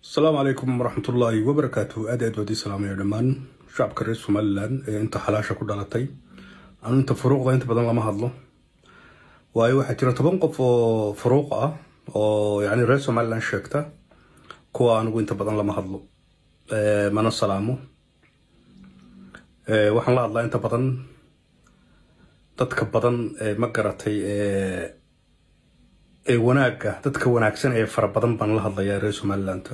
asalaamu calaykum waraxmatullaahi wabarakaatu aad aad waadii salaamaya dhammaan shacabka reer somalilan ee inta xalaasha ku dhalatay anu inta furuuqda inta badan lama hadlo waayo waxaa jira toban qof oo furuuq ah oo yani reer somalilan sheegta kuwa anigu inta badan lama hadlo mana salaamo waxaan la hadlaa inta badan dadka badan ee ma garatay ee wanaagga dadka wanaagsan ee fara badan baan la hadlayaa reer somalilanta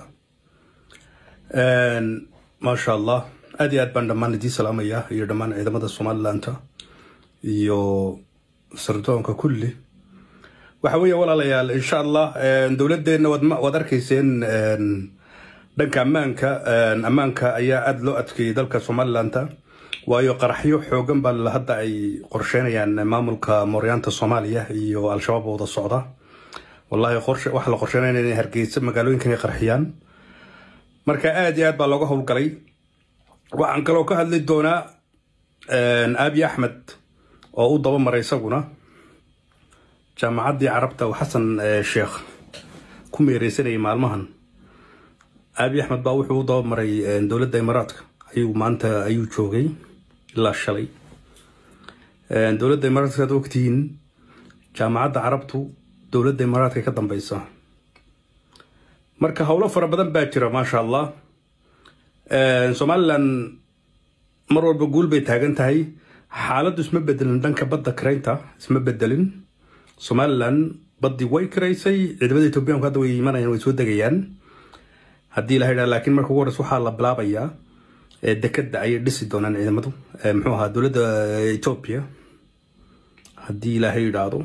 maasha allah aad iyo aad baan dhammaan idii salaamaya iyo dhammaan ciidamada somalilanta iyo sardoonka kulli waxa weeye walaalayaal insha allah dowladeenna waad arkayseen dhanka ammaanka ammaanka ayaa aada loo adkeeyey dalka somalilanta waayo qaraxyo xoogan baa hadda ay qorsheynayaan maamulka mooryaanta soomaaliya iyo al-shabaab wada socda wallahi waxaa la qorsheynaya inay hargeysa magaalooyinkan ay qarxiyaan marka aada iyo aad baa looga howlgalay waxaan kaloo ka hadli doonaa aabi axmed oo u daba maray isaguna jaamacaddii carabta oo xasan sheekh ku meereysanayay maalmahan aabi axmed baa wuxuu u daba maray dowladda imaaraadka ayuu maanta ayuu joogay ilaa shalay dowladda imaaraadka aad ogtihiin jaamacadda carabtu dowladda imaaraadka ka dambeysa marka howlo fara badan baa jira maasha allah somalilan mar walba guul bay taagan tahay xaaladdu isma bedelin dhanka badda karaynta isma bedelin somalilan baddii way karaysay ciidamada etoobiyaanku hadda way imanayaan way soo degayaan haddii la yidhaha laakiin marka ugu horeysa waxaa la bilaabayaa dekadda ayay dhisi doonaan ciidamadu muxuu ahaa dowladda etoobiya haddii ilaahay yidhaahdo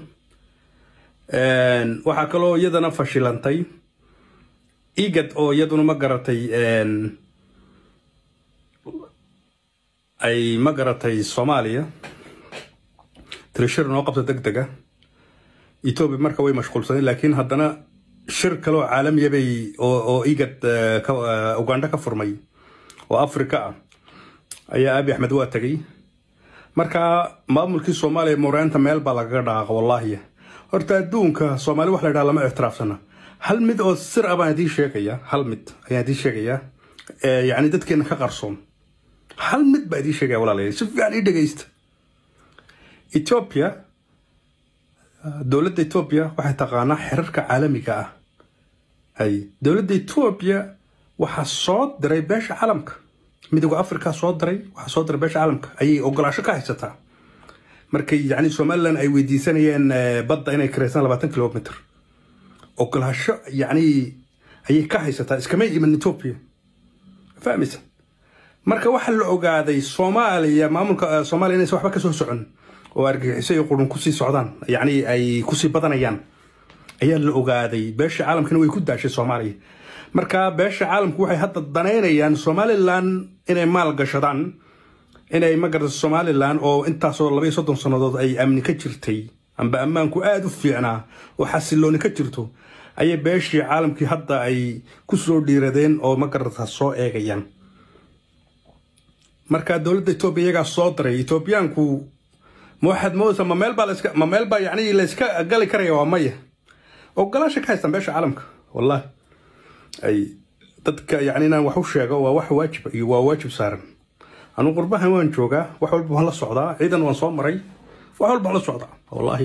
waxaa kaloo iyadana fashilantay igad oo iyaduna ma garatay ay ma garatay soomaaliya tirishir noo qabta deg dega etoobiya marka way mashquulsadeen laakiin haddana shir kaleoo caalamiya bay oo igad ugandha ka furmay oo africa ah ayaa abi axmed waa tegay marka maamulkii soomaaliya mooryaanta meel baa lagaga dhaqaaqa wallaahi horta adduunka soomaali wax la ydhaha lama ictiraafsana hal mid oo sir ah baan idiin sheegaya hal mid ayaan idiin sheegaya yacni dadkeena ka qarsoon hal mid baa idiin sheegaya walaalayaal si fiican ii dhegeysta ethiopia dowladda ethiopia waxay taqaanaa xerarka caalamiga ah hay dowladda ethiopia waxaa soo diray beesha caalamka midooda africa soo diray waxaa soo diray beesha caalamka ayay ogolaasho ka haysataa markay yani somalilan ay weydiisanayeen badda inay kareysaan labaatan kilomitr ogolaasho yani ayay ka haysataa iskama iman ethiopia fahmaysa marka waxaa la ogaaday soomaaliya maamulka soomaaliya inaysan waxba kasoo socon oo argagixiso iyo qurun kusii socdaan yani ay kusii badanayaan ayaa la ogaaday beesha caalamkana way ku daashay soomaaliya marka beesha caalamku waxay hadda danaynayaan somalilan inay maal gashadaan inay magarata somalilan oo intaasoo labaiyo soddon sannadood ay amni ka jirtay amba ammaanku aada u fiicnaa oo xasilooni ka jirto ayay beeshii caalamkii hadda ay ku soo dhiiradeen oo magarata soo eegayaan marka dowladda etoobiya iyagaa soo diray etoobiyaanku ma waxaad moodaysaa ma meel baa laska ma meel baa yacni layska gali karaya waa maya ogolaasha ka haystaan beesha caalamka wallahi ay dadka yacni inaan wax u sheego waa wax waajib iyo waa waajib saaran anu qurbahan waan joogaa wax walba waan la socdaa ciidan waan soo maray wax walba waan la socdaa wallaahi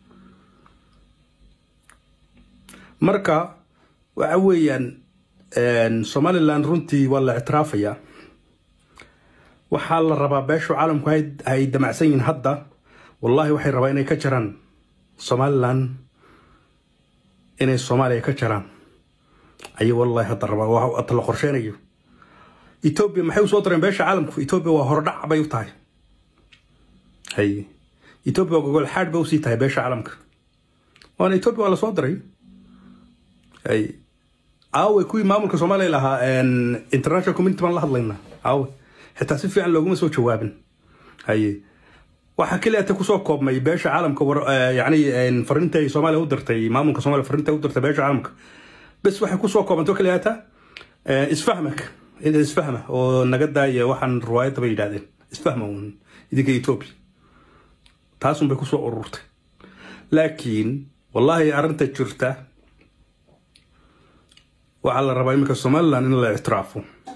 marka waxa weeyaan somalilan runtii waa la ictiraafayaa waxaa la rabaa beeshu caalamku ay damacsan yihiin hadda wallahi waxay rabaa inay ka jaraan somalilan inay soomaaliya ka jaraan ayay wallahi hadda rabaa hadda la qorsheynayo etoobiya maxay usoo direen beesha caalamku etoobiya waa hordhac bay u tahay hay etoobiya waa gogol xaadh bay usii tahay beesha caalamka waana etoobiya waa lasoo diray hay aawe kuwii maamulka soomaaliya lahaa international community baan la hadlaynaa aawe xitaa si fiican looguma soo jawaabin haye waxaa keliya ta kusoo koobmay beesha caalamka yani fariinta ay soomaaliya u dirtay maamulka soomaaliya fariinta u dirtay beesha caalamka bes waxay kusoo koobanto keliya ta isfahmak isfahma oo naga daaya waxaan riwaayadda bay yidhahdeen isfahma uun idinka etoobiya taasun bay kusoo ururtay laakiin wallaahi arrinta jirta waxaa la rabaa iminka somalilan in la ictiraafo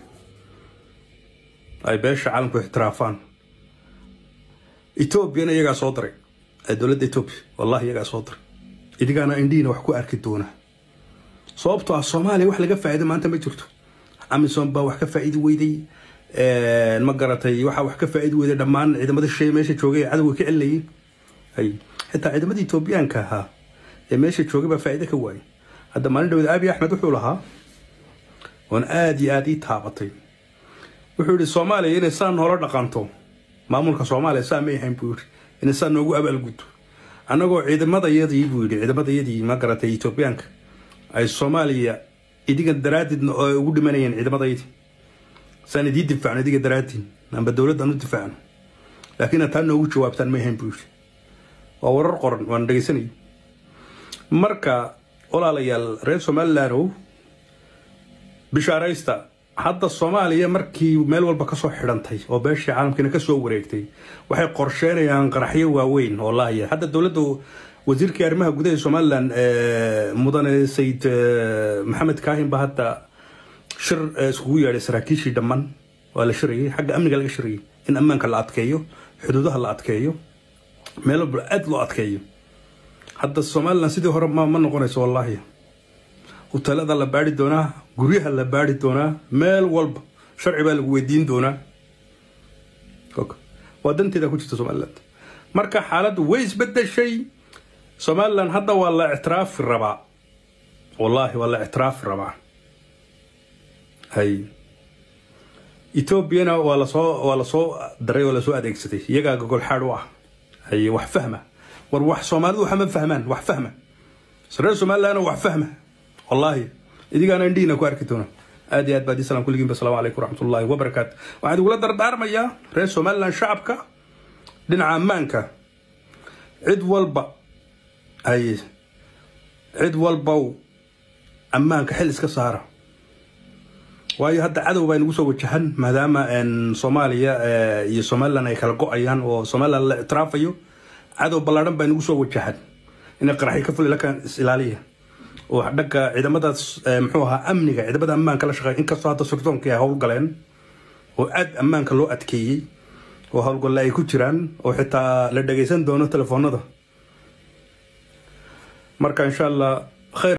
ay beesha caalamku ictiraafaan etoobiyana iyagaa soo diray dowladda etoobiya wallahi iyagaa soo diray idigaana indhihiina wax ku arki doona sababtoo ah soomaaliya wax laga faa'iida maanta ma jirto amisom baa wax ka faa'iidi weyday ma garatay waxaa wax ka faa'iidi weyday dhammaan ciidamada shisheeye meesha joogay ee cadowga ka celinayay hay xitaa ciidamadii etoobiyaanka ahaa ee meesha joogay baa faa'iide ka waayay hadda maalin dhawed abi axmed wuxuu lahaa oon aada iyo aada ii taabatay wuxuu yihi soomaaliya inay saa noola dhaqanto maamulka soomaaliya saa may ahayn buu yihi inay saa noogu abaalgudto annagoo ciidamadayadii buu yidhi ciidamadayadii ma garatay etoobiyaanka ay soomaaliya idiga daraaddeedna oo ay ugu dhimanayeen ciidamadayadii saan idii difaacno idiga daraaddiin amba dowladdan u difaacno laakiin taa noogu jawaabtaan may ahayn buu yidhi waa warar qoran waan dhegaysanaya marka walaalayaal reer somalilandow bishaaraysta hadda soomaaliya markii meel walba kasoo xidhantay oo beeshii caalamkiina kasoo wareegtay waxay qorsheynayaan qaraxyo waaweyn oo laaya hadda dowladda wasiirkii arrimaha gudaha ee somalilan mudane sayid maxamed kaahin ba hadda shir iskugu yeedhay saraakiishii dhammaan waa la shirayay xagga amniga laga shirayay in ammaanka la adkeeyo xuduudaha la adkeeyo meel walba aada loo adkeeyo hadda somalilan sidii hore ma ma noqonayso wallaahi huteelada la baari doonaa guryaha la baari doonaa meel walba sharci baa lagu weydiin doonaa waa danteeda ku jirta somaliland marka xaaladdu way isbedeshay somalilan hadda waa la ictiraafi rabaa wallaahi waa la ictiraafi rabaa hay etoobiyana waa lasoo waa lasoo daray oo lasoo adeegsaday iyagaa gogol xaad u ah hay wax fahma war wax soomaalidu waxma fahmaan wax fahma reer somalilandna wax fahma wallaahi idigaana indhihiina ku arki doona aad iyo aad baad islam kulligiinba asalaamu calaykum waraxmatullaahi wabarakaatu waxaan igula dardaarmayaa reer somaliland shacabka dhinaca ammaanka cid walba ay cid walbow ammaanka xil iska saara waayo hadda cadow baa nagu soo wajahan maadaama soomaaliya iyo somaliland ay kala go-ayaan oo somaliland la ictiraafayo cadow ballaadhan baa nagu soo wajahan inay qaraxyo ka fuli lakaan is ilaaliya oo dhagga ciidamadaas muxuu ahaa amniga ciidamada ammaanka la shaqeeya inkastoo hadda sirdoonka ay howlgaleen oo aad ammaanka loo adkeeyey oo howlgalle ay ku jiraan oo xitaa la dhagaysan doono telefoonada marka insha allah khayr